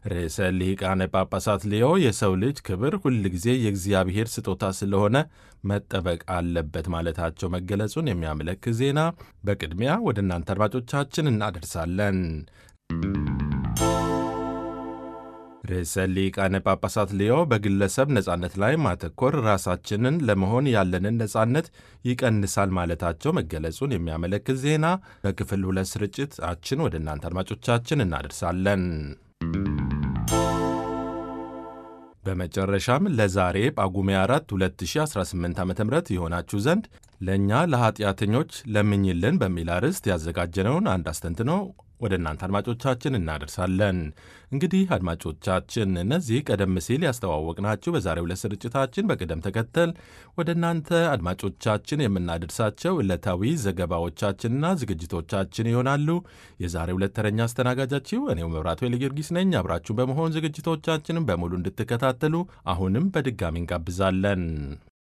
ርዕሰ ሊቃነ ጳጳሳት ሌዮ የሰው ልጅ ክብር ሁልጊዜ የእግዚአብሔር ስጦታ ስለሆነ መጠበቅ አለበት ማለታቸው መገለጹን የሚያመለክት ዜና በቅድሚያ ወደ እናንተ አድማጮቻችን እናደርሳለን። ርዕሰ ሊቃነ ጳጳሳት ሌዮ በግለሰብ ነጻነት ላይ ማተኮር ራሳችንን ለመሆን ያለንን ነጻነት ይቀንሳል ማለታቸው መገለጹን የሚያመለክት ዜና በክፍል ሁለት ስርጭታችን ወደ እናንተ አድማጮቻችን እናደርሳለን። በመጨረሻም ለዛሬ ጳጉሜ 4 2018 ዓ ም የሆናችሁ ዘንድ ለእኛ ለኀጢአተኞች ለምኝልን በሚል አርዕስት ያዘጋጀነውን አንድ አስተንትኖ ወደ እናንተ አድማጮቻችን እናደርሳለን። እንግዲህ አድማጮቻችን እነዚህ ቀደም ሲል ያስተዋወቅናችሁ በዛሬው ዕለት ስርጭታችን በቅደም ተከተል ወደ እናንተ አድማጮቻችን የምናደርሳቸው ዕለታዊ ዘገባዎቻችንና ዝግጅቶቻችን ይሆናሉ። የዛሬው ዕለት ተረኛ አስተናጋጃችሁ እኔው መብራቱ ጊዮርጊስ ነኝ። አብራችሁን በመሆን ዝግጅቶቻችንን በሙሉ እንድትከታተሉ አሁንም በድጋሚ እንጋብዛለን።